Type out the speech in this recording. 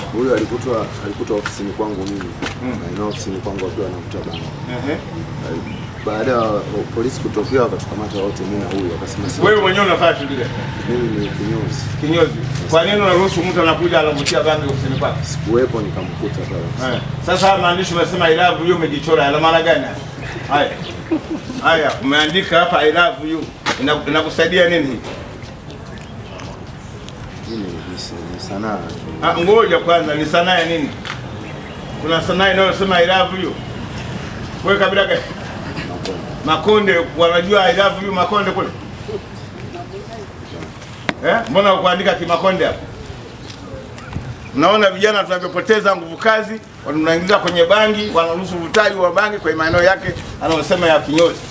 Huyu alikutwa alikutwa ofisini kwangu mimi. Na ofisini kwangu akiwa anavuta bangi. Ehe. Baada ya polisi kutokea wakatukamata wote mimi na huyu akasema si Wewe mwenyewe unafanya shughuli gani? mimi ni kinyozi. Kinyozi. Kwa nini unaruhusu mtu anakuja anavutia bangi ofisini kwako? Sikuwepo nikamkuta pale. Eh, Sasa haya maandishi umesema I love you umejichora yana maana gani? haya? Haya. Haya, umeandika hapa I love you. Ina- Inakusaidia nini hii? Hii ni- ni- ni sanaa tu. Ah, ngoja kwanza ni sanaa ya nini? Kuna sanaa inayosema I love you. Wewe kabila gani? Makonde. Makonde wanajua I love you Makonde kule? Eh? Mbona ukuandika kimakonde hapo? Mnaona vijana tunavyopoteza nguvu kazi, wanaingiza kwenye bangi, wanaruhusu uvutaji wa bangi kwenye maeneo yake anayosema ya kinyozi.